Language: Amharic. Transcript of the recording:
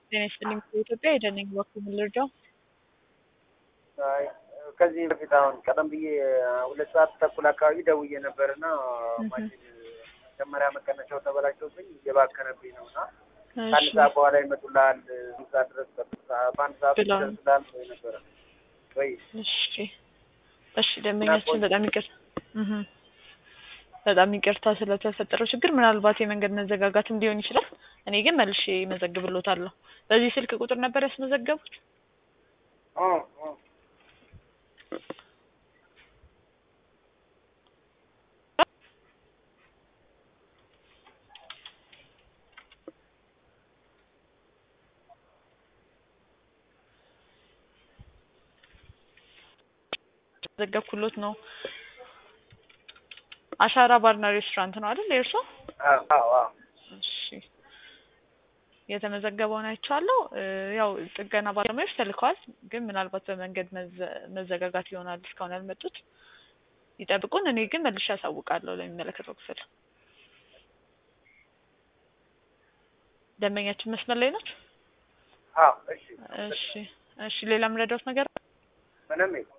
ጤና ይስጥልኝ ከኢትዮጵያ የደነኝ በኩል ልርዳው? አይ ከዚህ በፊት አሁን ቀደም ብዬ ሁለት ሰዓት ተኩል አካባቢ ደውዬ ነበር እና ማሽን መጀመሪያ መቀነሻው ተበላሽቶብኝ እየባከነብኝ ነው እና ከአንድ ሰዓት በኋላ ይመጡልሃል እዛ ድረስ በአንድ ሰዓት ብለዋል። ይደርስልሃል ወይ ነበረ ወይ እሺ እሺ፣ ደንበኛችን በጣም ይቅርታ እህ በጣም ይቅርታ ስለተፈጠረው ችግር። ምናልባት የመንገድ መዘጋጋትም ሊሆን ይችላል። እኔ ግን መልሼ መዘግብሎታለሁ። በዚህ ስልክ ቁጥር ነበር ያስመዘገቡት? ኦ ኦ ዘገብኩሎት ነው። አሻራ ባርና ሬስቶራንት ነው አይደል የእርሶ? አዎ አዎ አዎ እሺ የተመዘገበውን አይቻለሁ። እ ያው ጥገና ባለሙያዎች ተልከዋል፣ ግን ምናልባት በመንገድ መዘ- መዘጋጋት ይሆናል እስካሁን ያልመጡት። ይጠብቁን። እኔ ግን መልሼ ያሳውቃለሁ ለሚመለከተው ክፍል። ደንበኛችን መስመር ላይ ናት? አዎ እሺ እሺ እሺ። ሌላ የምረዳዎት ነገር ምንም የለም